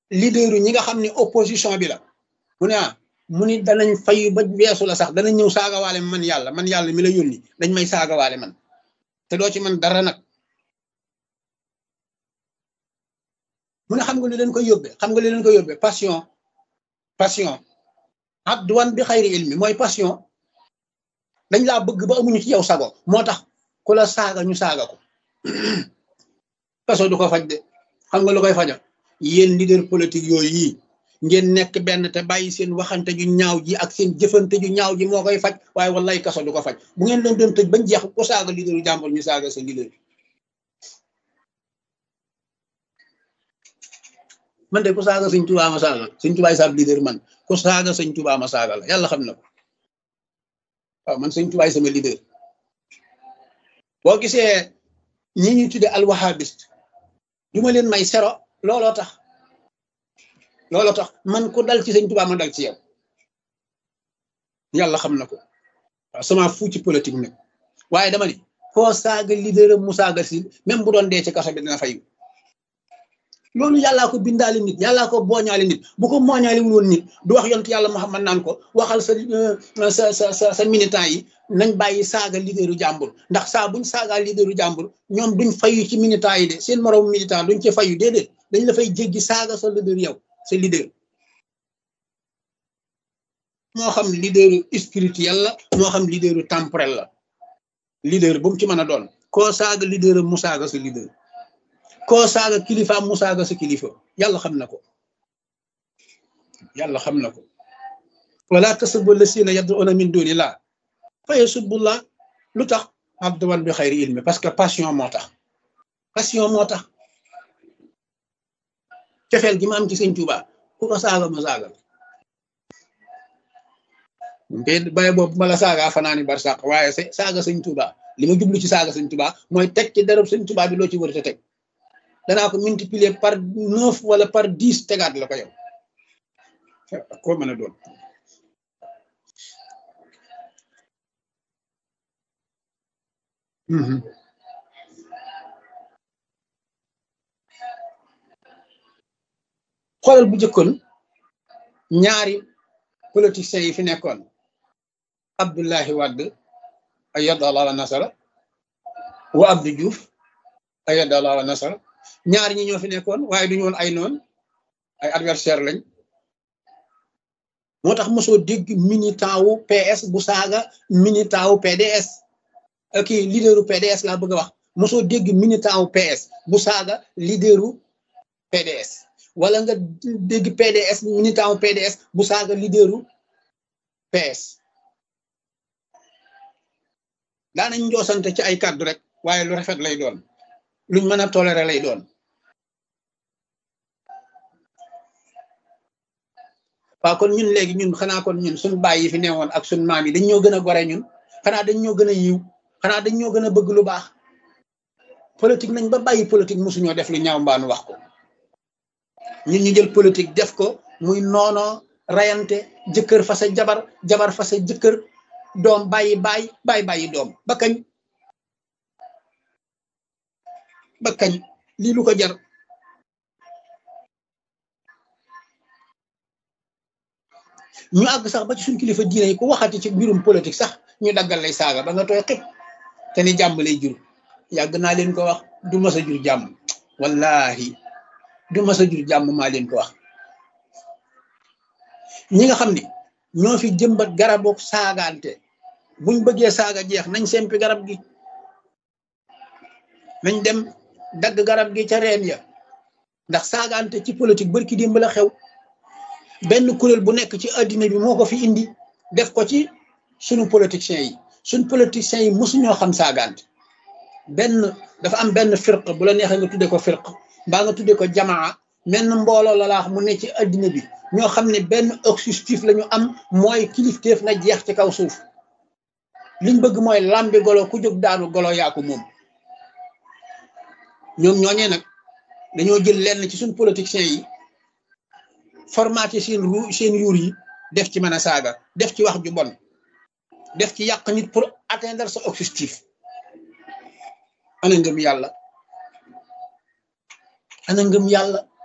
leader ñi nga xam ne opposition bi la mu ne ah mu ni danañ fayu ba weesu la sax danañ ñëw saagawaale man yàlla man yàlla mi la yónni dañ may saagawaale man te doo ci man dara nag mu ne xam nga li leen koy yóbbee xam nga li leen koy yóbbee passion passion adduwan bi xayri ilmi mooy passion dañ laa bëgg ba amuñu ci yow sago moo tax ku la saaga ñu saaga ko kaso du ko faj de xam nga lu koy faja yéen leader politique yooyu yi ngeen nekk benn te bàyyi seen waxante ju ñaaw ji ak seen jëfante ju ñaaw ji moo koy faj waaye wallaay kaso du ko faj bu ngeen leen doon tëj bañ jeex ku saaga leaderu jàmbur ñu saaga sa leader man de ku saaga sëñ Tuubaa ma saaga sëñ Tuubaa saab leader man ku saaga sëñ Tuubaa ma saaga la yàlla xam na ko waaw man sëñ Tuubaa sama leader boo gisee ñi ñuy tudde alwahabiste du ma leen may sero looloo tax looloo tax man ku dal ci sëñ Tuubaa ma dal ci yow yàlla xam na ko waaw sama fu ci politique nag waaye dama ni koo saaga leader mu saaga si même bu doon dee ci kaso bi dina fayu loolu yàllaa ko bindaale nit yàllaa ko booñaale nit bu ko mooñaale wul woon nit du wax yontu yàlla Muhammad naan ko waxal sa sa sa sa sa militant yi nañ bàyyi saaga leaderu jàmbur ndax saa buñ saagaa leaderu jàmbur ñoom duñ fayu ci militant yi de seen moroom militant duñ ci fayu déedéet dañ la fay jéggi saaga sa leader yow sa leader moo xam leaderu spirituel la moo xam leaderu temporel la leader bu mu ci mën a doon koo saaga leader mu saaga sa leader koo saaga kilifa mu saaga sa kilifa yàlla xam na ko yàlla xam na ko wala tasubbu lasina yad'una min dunillah fa yasubbullah lu tax abduwan bi xayri ilmi parce que passion moo tax passion moo tax cofeel gi ma am ci sëñ Tuuba ku ko saaga ma saaga te baye boobu ma la saaga fanaani bar sàq waaye sa saaga sëñ Tuuba li ma jublu ci saaga sëñ Tuuba mooy teg ci darab sëñ Tuuba bi loo ci war a teg danaa ko multiplier par neuf wala par dix tegaat la ko yow koo mën a doon xoolal bu jëkkoon ñaari politiciens yi fi nekkoon Abdullahi Wade ayyadallahu nasara wa Abdou Diouf ayyadallahu nasara ñaar ñi ñoo fi nekkoon waaye duñu woon ay noon ay adversaire lañ moo tax mosoo dégg militant wu PS bu saaga militant wu PDS kii leaderu PDS laa bëgg a wax mosoo dégg militant wu PS bu saaga leaderu PDS wala nga dégg PDS militant wu PDS bu saaga leaderu PS daanañ njoosante ci ay kàddu rek waaye lu rafet lay doon luñ mën a toléré lay doon waaw kon ñun léegi ñun xanaa kon ñun suñ baay yi fi newoon ak suñ maam yi dañ ñoo gën a gore ñun xanaa dañ ñoo gën a yiw xanaa dañ ñoo gën a bëgg lu baax politique nañ ba bàyyi politique mosuñoo def lu ñaaw mbaanu wax ko ñun ñu jël politique def ko muy noono rayante jëkkër fa sa jabar jabar fa sa jëkkër doom bàyyi bàyyi bàyyi bàyyi doom ba kañ ba kañ lii lu ko jar ñu àgg sax ba ci suñ kilifa diine yi ku waxati ci mbirum politique sax ñu daggal lay saaga ba nga tooy xib te ni jàmm lay jur yàgg naa leen ko wax du mas a jur jàmm wallahi du mas a jur jàmm maa leen ko wax ñi nga xam ni ñoo fi jëmbat garabu saagaante buñ bëggee saaga jeex nañ sempi garab gi nañ dem dagg garab gi ca reen ya ndax saagaante ci politique barki démb la xew benn kuréel bu nekk ci addina bi moo ko fi indi def ko ci sunu politiciens yi suñ politiciens yi mosuñoo xam saagaante benn dafa am benn firq bu la neexee nga tuddee ko firq mbaa nga tuddee ko jamaa menn mbooloo la laax mu ne ci addina bi ñoo xam ne benn objectif la ñu am mooy kilifteef na jeex ci kaw suuf liñ bëgg mooy lambi golo ku jóg daanu golo yaa ko moom ñoom ñooñee nag dañoo jël lenn ci suñ politiciens yi formaté seen ru seen yuur yi def ci mën a saaga def ci wax ju bon def ci yàq nit pour atteindre sa objectif ana ngëm yàlla ana ngëm yàlla